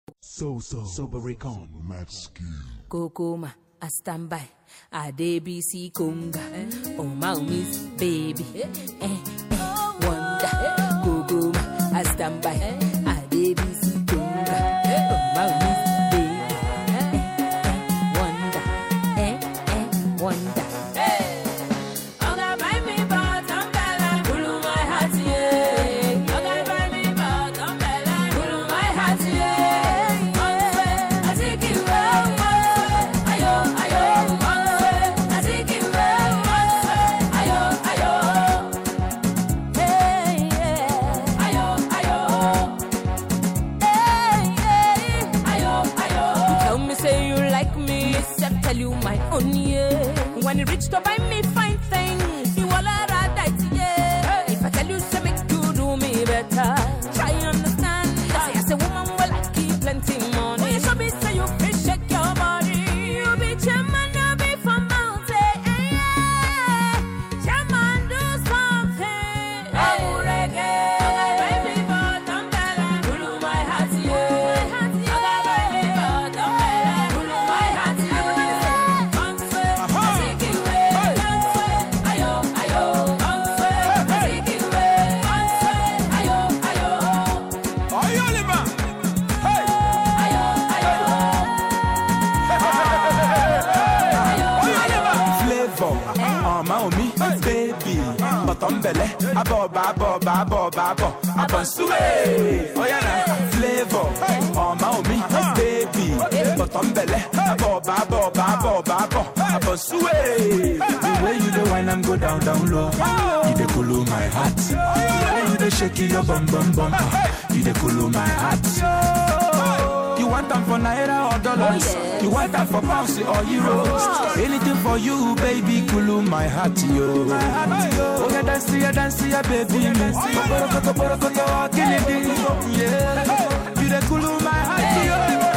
So so Sobericon Mad skill. Kokoma, I stand by. I DBC Conga. Oh, my miss, baby. Eh, eh, wonder. Kokoma, I stand by. I DBC Conga. Oh, my miss, baby. Eh, eh, wonder. Eh, eh, wonder. Oga buy me bottom bella, kulu my heart, yeah. Oga buy me bottom bella, kulu my heart, yeah. One way, I take it well, one way. Ayo, ayo, one way, I take it well, one way. Ayo, ayo. Hey, yeah. Ayo, ayo. Hey, yeah. Ayo, ayo. Tell me say you like me, I tell you my own, yeah. When you reach to buy me fine things, you all are right, yeah. If I tell you say make you do me better, try understand. I say as a woman, well I keep plenty money. When you show me say you fit shake your body, you be chairman, you be from mountain, yeah. Chairman do something. Hey, reggae. Baby, but I'm better. Kulu my heart, yeah. Oga, baby, but I'm better. Kulu my heart, yeah. Bounce way, I take it away. Bounce way, ayo, ayo. Bounce way, I take it away. Bounce way, ayo, ayo. Ayo Oliver. Hey. Ayo, ayo. Ayo, Oliver. Flavor, ọmọ omi, baby, bọ̀tọ̀mbẹ̀lẹ̀, abọ̀ọ̀bà abọ̀ọ̀bà abọ̀ọ̀bà abọ̀, abọ̀nsúwé. Oya na flavor, ọmọ omi, baby, bọ̀tọ̀mbẹ̀lẹ̀, abọ̀ọ̀bà abọ̀ọ̀bà abọ̀ọ̀bà abọ̀, abọ̀nsúwé. The way you dey whine am go down down low, you dey cool my heart. The way you dey shake your bum bum bum, you dey cool my heart. You want them for naira or dollars? yes. You want them for pounds or euros? Anything for you, baby, cool my heart, yo. Oh, yeah, dance, yeah, dance, yeah, baby. Koporo, koporo, koporo, kill it, yeah. You the cool my heart, yo.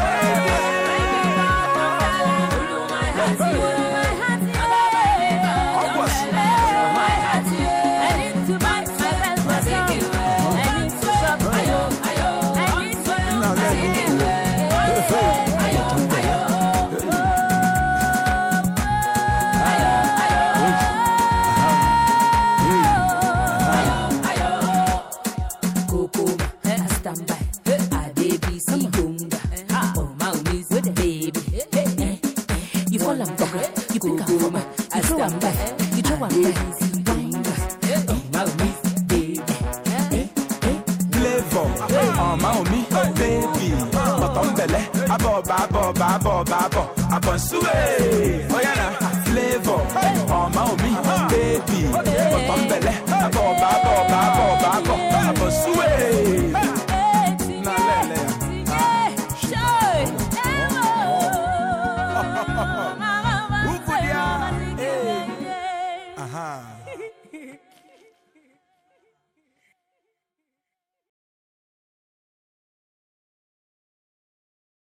Kokoma, I stand by. I DBC Gunga. Oh, my miss, baby. Eh, eh. You fall and back, you pick up for me. I stand by. You throw and back. Gunga. Oh, my miss, baby. Eh, eh. Flavor, ọmọ omi, baby, bọ̀tọ̀mbẹ̀lẹ̀, abọ̀ọ̀bà abọ̀ọ̀bà abọ̀ọ̀bà abọ̀, abọ̀nsúwé. Oya na